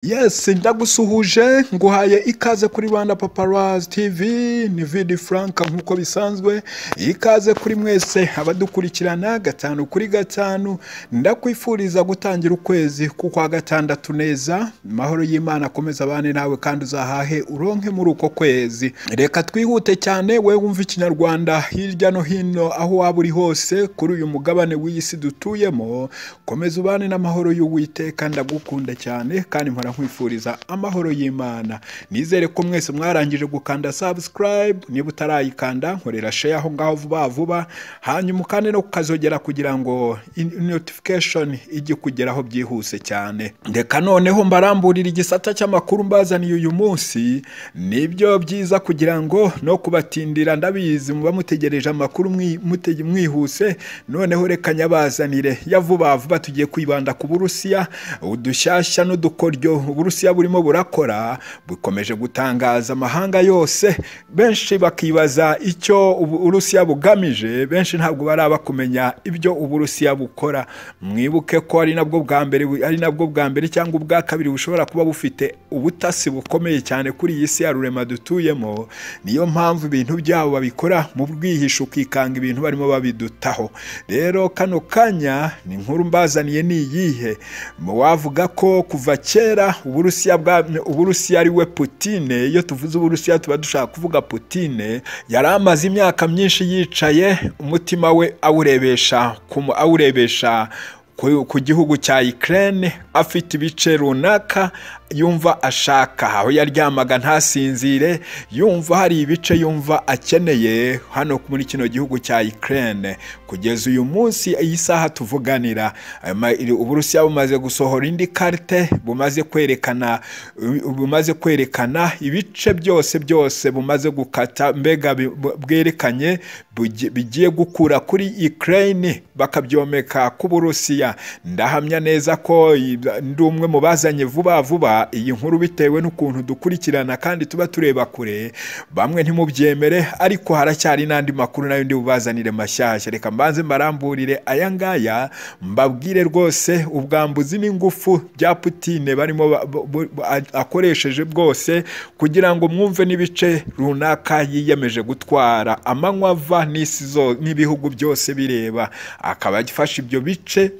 Yes, ndagusuhuje nguhaye ikaze kuri Rwanda Paparazzi TV ni Vidi Frank nk'uko bisanzwe ikaze kuri mwese abadukurikirana gatanu kuri gatanu ndakwifuriza gutangira ukwezi kukwa gatandatu neza mahoro y'Imana akomeza abane nawe kandi uzahahe uronke muri uko kwezi reka twihute cyane we wumva ikinyarwanda hirya no hino aho waba uri hose kuri uyu mugabane w'iyi si dutuyemo komeza ubane n'amahoro y'Uwiteka ndagukunda cyane kandi mpora nkwifuriza amahoro y'Imana. Nizere ko mwese mwarangije gukanda subscribe, niba utarayikanda nkorera share aho ngaho vuba vuba, hanyuma ukande no kukazogera kugira ngo in- notification ijye kugeraho byihuse cyane. Reka noneho mbaramburira igisata cy'amakuru mbazaniye uyu munsi, nibyo byiza kugira ngo no kubatindira ndabizi muba mutegereje amakuru mwi- mutege- mwihuse, noneho reka nyabazanire ya vuba vuba tugiye kwibanda ku Burusiya, udushyashya n'udukoryo Uburusiya burimo burakora bukomeje gutangaza amahanga yose benshi bakibaza icyo ubu- Uburusiya bugamije benshi ntabwo baraba kumenya ibyo Uburusiya bukora mwibuke ko ari nabwo bwa mbere bu- ari nabwo bwa mbere cyangwa ubwa kabiri bushobora kuba bufite ubutasi bukomeye cyane kuri iyi si ya rurema dutuyemo niyo mpamvu ibintu byabo babikora mu bwihisho ukikanga ibintu barimo babidutaho rero kano kanya ni inkuru mbazaniye ni iyihe mu wavuga ko kuva kera uburusiya bwa uburusiya ari we putine iyo tuvuze uburusiya tuba dushaka kuvuga putine yari amaze imyaka myinshi yicaye umutima we awurebesha ku mu- awurebesha ku- ku gihugu cya Ukraine afite ibice runaka yumva ashaka aho yaryamaga ntasinzire yumva hari ibice yumva akeneye hano muri kino gihugu cya Ukraine kugeza uyu munsi iyi saha tuvuganira ama- iri- Uburusiya bumaze gusohora indi karte bumaze kwerekana u- bumaze kwerekana ibice byose byose bumaze gukata mbega bi- bu- bwerekanye bugi- bigiye gukura kuri Ukraine bakabyomeka ku Burusiya ndahamya neza ko i- ndi umwe mu bazanye vuba vuba iyi nkuru bitewe n'ukuntu dukurikirana kandi tuba tureba kure bamwe ntimubyemere ariko haracyari n'andi makuru nayo ndi bubazanire mashyashya reka mbanze mbaramburire aya ngaya mbabwire rwose ubwambuzi n'ingufu bya Putine barimo ba- bo- bo- bo- a- akoresheje bwose kugira ngo mwumve n'ibice runaka yiyemeje gutwara amanywa ava n'isi zo- n'ibihugu byose bireba akaba afashe ibyo bice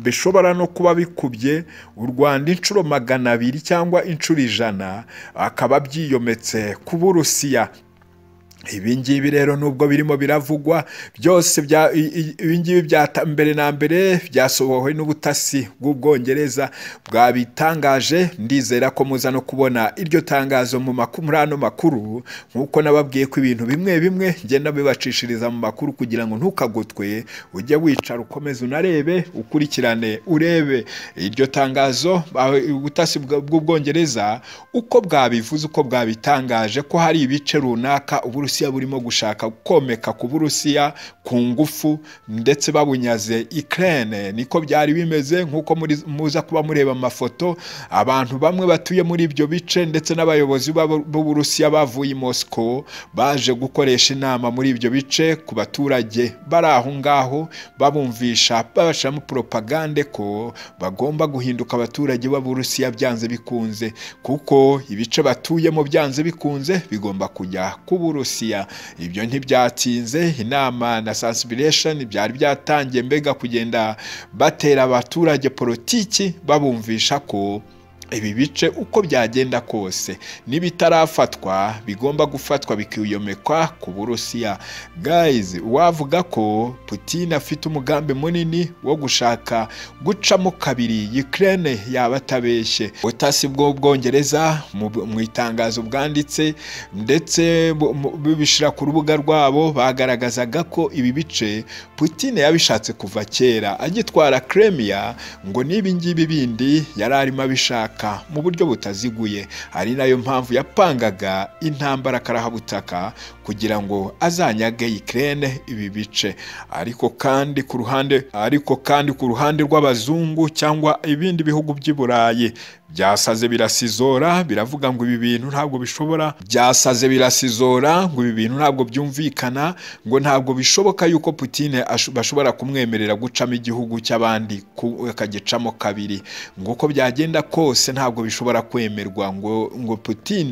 bishobora no kuba bikubye u Rwanda inshuro magana abiri cyangwa inshuro ijana akaba byiyometse ku Burusiya ibi ngibi rero nubwo birimo biravugwa byose bya- i- i- ibi ngibi byata- mbere na mbere byasohowe n'ubutasi bw'ubwongereza bwabitangaje ndizera ko muza no kubona iryo tangazo mu maku- muri ano makuru nk'uko nababwiye ko ibintu bimwe bimwe ngenda bibacishiriza mu makuru kugira ngo ntukagutwe ujye wicara ukomeze unarebe ukurikirane urebe iryo tangazo aho ubutasi bwa- bw'ubwongereza uko bwabivuze uko bwabitangaje ko hari ibice runaka uburusiya burimo gushaka komeka ku burusiya ku ngufu ndetse babunyaze Ukraine niko byari bimeze nk'uko muri- muza kuba mureba amafoto abantu bamwe batuye muri ibyo bice ndetse n'abayobozi b'abo- b'uburusiya bavuye i Moscow baje gukoresha inama muri ibyo bice ku baturage bari aho ngaho babumvisha babashyiramo propagande ko bagomba guhinduka abaturage b'aburusiya byanze bikunze kuko ibice batuyemo byanze bikunze bigomba kujya ku burusiya ibyo ntibyatinze inama na sensibilisation byari byatangiye mbega kugenda batera abaturage politiki babumvisha ko ibi bice uko byagenda kose n'ibitarafatwa bigomba gufatwa bikiyomekwa ku burusiya guys wavuga ko putin afite umugambi munini wo gushaka gucamo kabiri ukraine yaba atabeshye ubutasi bw'ubwongereza mu mu itangazo bwanditse ndetse bu- mu- bubishyira ku rubuga rwabo bagaragazaga ko ibi bice putin yabishatse kuva kera agitwara kremia ngo n'ibi ngibi bindi yari arimo abishaka mu buryo butaziguye ari nayo mpamvu yapangaga intambara karahabutaka kugira ngo azanyage Ukraine ibi bice ariko kandi ku ruhande ariko kandi ku ruhande rw'abazungu cyangwa ibindi bihugu by'i Burayi byasaze birasizora biravuga ngo ibi bintu ntabwo bishobora byasaze birasizora ngo ibi bintu ntabwo byumvikana ngo ntabwo bishoboka yuko Putin asho- bashobora kumwemerera gucamo igihugu cy'abandi ku- akagicamo kabiri ngo uko byagenda kose ntabwo bishobora kwemerwa ngo ngo Putin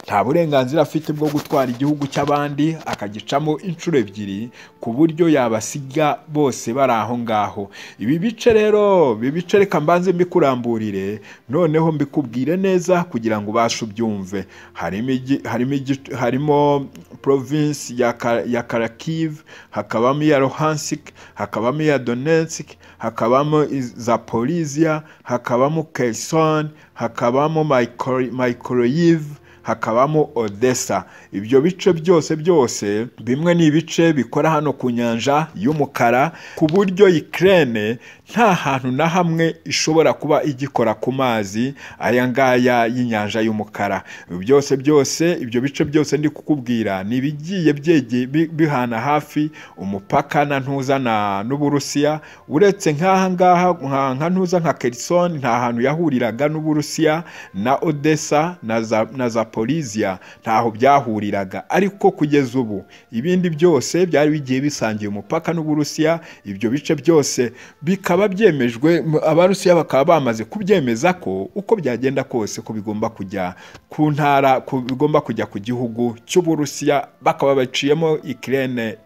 nta burenganzira afite bwo gutwara igihugu cy'abandi akagicamo inshuro ebyiri ku buryo yabasiga bose bari aho ngaho ibi bice rero ibi bice reka mbanze mbikuramburire noneho mbikubwire neza kugira ngo ubashe ubyumve harimo igi- harimo igi- harimo province ya Ka- ya Kharkiv hakabamo iya Luhansk hakabamo iya Donetsk hakabamo iz- Zaporizhia hakabamo Kherson hakabamo Myko- Mykolaiv hakabamo Odessa ibyo bice byose byose bimwe ni ibice bikora hano ku nyanja y'umukara ku buryo Ukraine nta hantu na hamwe ishobora kuba igikora ku mazi aya ngaya y'inyanja y'umukara Ibi byose byose ibyo bice byose ndi kukubwira ni ibigiye byege bi- bihana hafi umupaka na ntuza na n'Uburusiya uretse nk'aha ngaha nka- nka ntuza nka Kherson nta hantu yahuriraga n'Uburusiya na Odessa na za na Zaporizhia ntaho byahuriraga ariko kugeza ubu ibindi byose byari bigiye bisangiye umupaka n'Uburusiya ibyo bice byose bikaba byemejwe m- abarusiya bakaba bamaze kubyemeza ko uko byagenda kose ko bigomba kujya ku ntara ku bigomba kujya ku gihugu cy'Uburusiya bakaba baciyemo Ukraine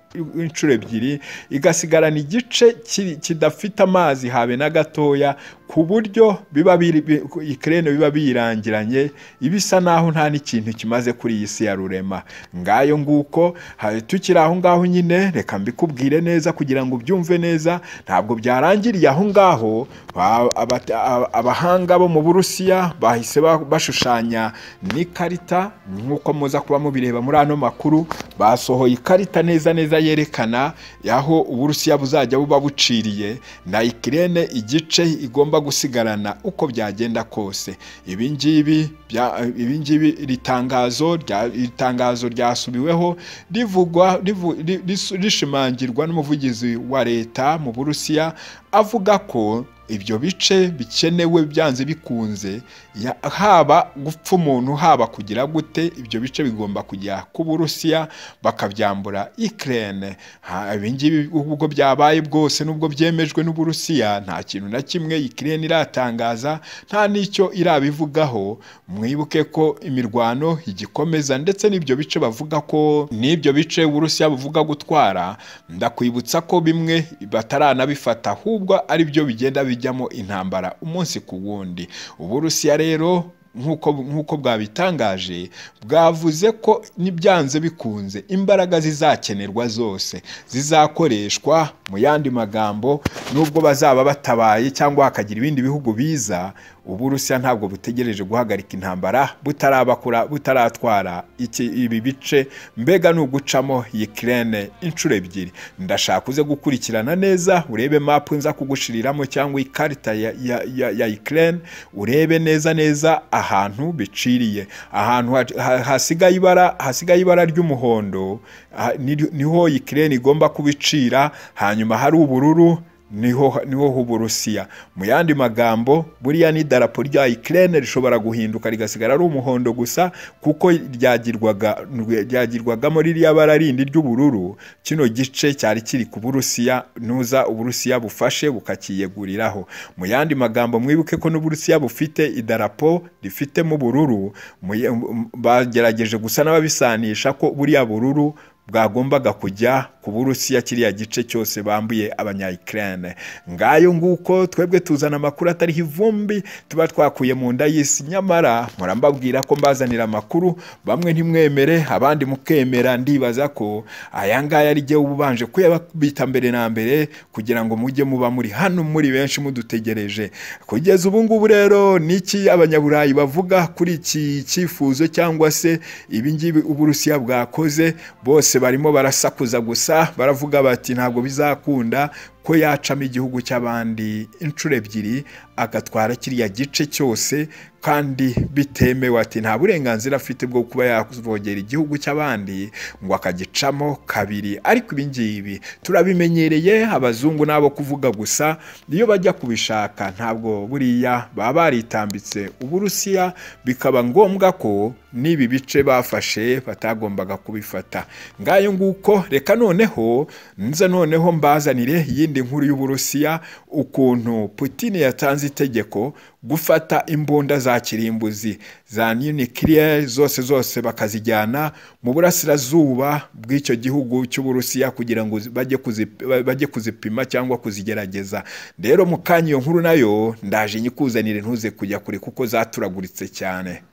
inshuro ebyiri igasigarana igice ki- kidafite amazi habe na gatoya ku buryo biba biri bi- Ukraine biba biyirangiranye ibisa naho nta n'ikintu kimaze kuri iyi si ya rurema ngayo nguko ha- tukiri aho ngaho nyine reka mbikubwire neza kugira ngo ubyumve neza ntabwo byarangiriye aho ngaho ba- aba- aba- abahanga bo mu Burusiya bahise ba- bashushanya n'ikarita nk'uko muza kuba mubireba muri ano makuru basohoye ikarita neza neza yerekana aho Uburusiya buzajya buba buciriye na Ukraine igice igomba gusigarana uko byagenda kose ibi ngibi bya- ibi ngibi iri tangazo rya- iri tangazo ryasubiweho rivugwa rivu- ri- ris- rishimangirwa n'umuvugizi wa leta mu Burusiya avuga ko ibyo bice bikenewe byanze bikunze ya- haba gupfa umuntu haba kugira gute ibyo bice bigomba kujya ku Burusiya bakabyambura Ukraine Ha, ibi ngibi ubwo byabaye bwose nubwo byemejwe n'Uburusiya nta kintu na kimwe Ukraine iratangaza nta n'icyo irabivugaho mwibuke ko imirwano igikomeza ndetse n'ibyo bice bavuga ko n'ibyo bice Uburusiya buvuga gutwara ndakwibutsa ko bimwe bataranabifata ahubwo ari byo bigenda bijyamo intambara umunsi ku wundi Uburusiya rero nk'uko nk'uko bwabitangaje bwavuze ko n'ibyanze bikunze imbaraga zizakenerwa zose zizakoreshwa mu yandi magambo nubwo bazaba batabaye cyangwa hakagira ibindi bihugu biza uburusiya ntabwo butegereje guhagarika intambara butarabakura butaratwara iki ibi bice mbega ni ugucamo Ukraine inshuro ebyiri ndashaka uze gukurikirana neza urebe mapu nza kugushiriramo cyangwa ikarita ya, ya, ya, ya Ukraine urebe neza neza ahantu biciriye ahantu ha- ha- hasigaye ibara hasigaye ibara ry'umuhondo ah, ni- niho Ukraine igomba kubicira hanyuma hari ubururu niho niho h'Uburusiya mu yandi magambo buriya ni idarapo rya Ukraine rishobora guhinduka rigasigara ari umuhondo gusa kuko ryagirwaga ryagirwagamo ririya bara rindi ry'ubururu kino gice cyari kiri ku Burusiya nuza Uburusiya bufashe bukakiyeguriraho mu yandi magambo mwibuke ko n'Uburusiya bufite idarapo rifitemo ubururu mu ya- m- bagerageje gusa n'ababisanisha ko buriya bururu bwagombaga kujya ku Burusiya kiriya gice cyose bambuye abanya-Ukraine ngayo nguko twebwe tuzana amakuru atariho ivumbi tuba twakuye mu nda y'isi nyamara murambabwira ko mbazanira amakuru bamwe ntimwemere abandi mukemera ndibaza ko aya ngaya ari jyewe uba ubanje kuyabita mbere na mbere kugira ngo mujye muba muri hano muri benshi mudutegereje kugeza ubu ngubu rero niki abanyaburayi bavuga kuri iki cyifuzo cyangwa se ibi ngibi uburusiya bwakoze bose barimo barasakuza gusa baravuga bati ntabwo bizakunda ko yacamo igihugu cy'abandi inshuro ebyiri agatwara kiriya gice cyose kandi bitemewe ati nta burenganzira afite bwo kuba yavogera igihugu cy'abandi ngo akagicamo kabiri ariko ibi ngibi turabimenyereye abazungu n'abo kuvuga gusa iyo bajya kubishaka ntabwo buriya baba baritambitse uburusiya bikaba ngombwa ko n'ibi bice bafashe batagombaga kubifata ngayo nguko reka noneho nza noneho mbazanire iyindi nkuru y'uburusiya ukuntu Putin yatanze itegeko gufata imbunda za kirimbuzi za nuclear zose zose bakazijyana mu burasirazuba bw'icyo gihugu cy'uburusiya kugira ngo bajye kuzi- bajye kuzipima cyangwa kuzigerageza rero mu kanya iyo nkuru nayo ndaje nyikuzanire ntuze kujya kure kuko zaturaguritse cyane